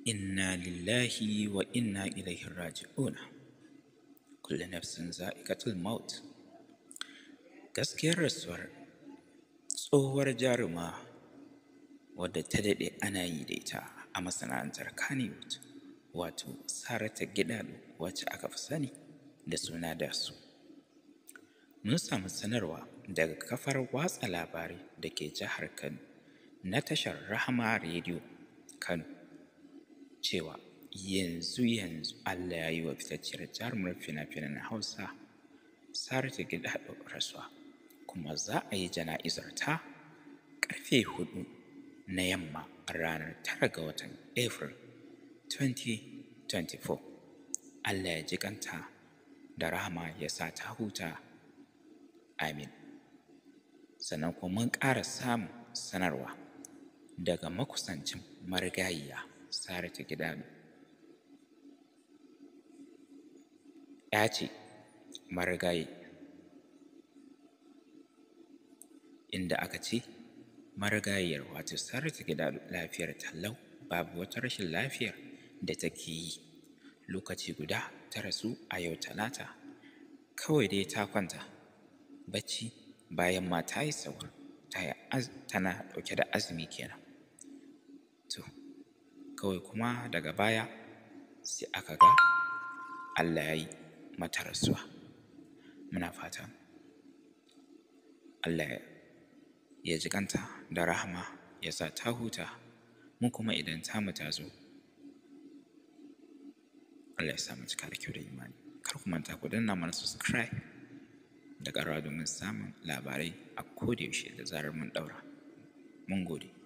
inna lillahi wa inna ilaihi raji'una kullu nafsin za'iqatul maut gaskiyar rasuwar tsohuwar jaruma wadda ta daɗe ana yi da ita a masana'antar Kannywood wato Saratu Gidado wacce aka fi sani da suna Dasu. Mun samu sanarwa daga kafar watsa labarai da ke jihar Kano na tashar Rahama Radio Kano cewa yanzu yanzu Allah ya yi wa fitacciyar jarumar fina-finan Hausa Saratu Gidado rasuwa kuma za a yi jana'izar ta ƙarfe huɗu na yamma ranar tara ga watan April 2024. Allah ya ji kanta da rahama ya sa ta huta. Amin. Sannan kuma mun ƙara samun sanarwa daga makusancin marigayiya Saratu Gidado. Ya ce marigayi inda aka ce marigayiyar wato Saratu Gidado lafiyar tallau babu wata rashin lafiyar da take yi lokaci guda ta rasu a yau talata kawai dai ta kwanta bacci bayan ma ta yi sahur tana ɗauke da azumi kenan to kawai kuma daga baya sai aka ga Allah ya yi mata rasuwa muna fatan Allah ya ji kanta da rahama ya sa ta huta mu kuma idan tamu ta zo Allah ya sa mu cika da kyau da imani kar ku manta ku danna mana subscribe da ƙarawa domin samun labarai a kodayaushe da zarar mun ɗaura mun gode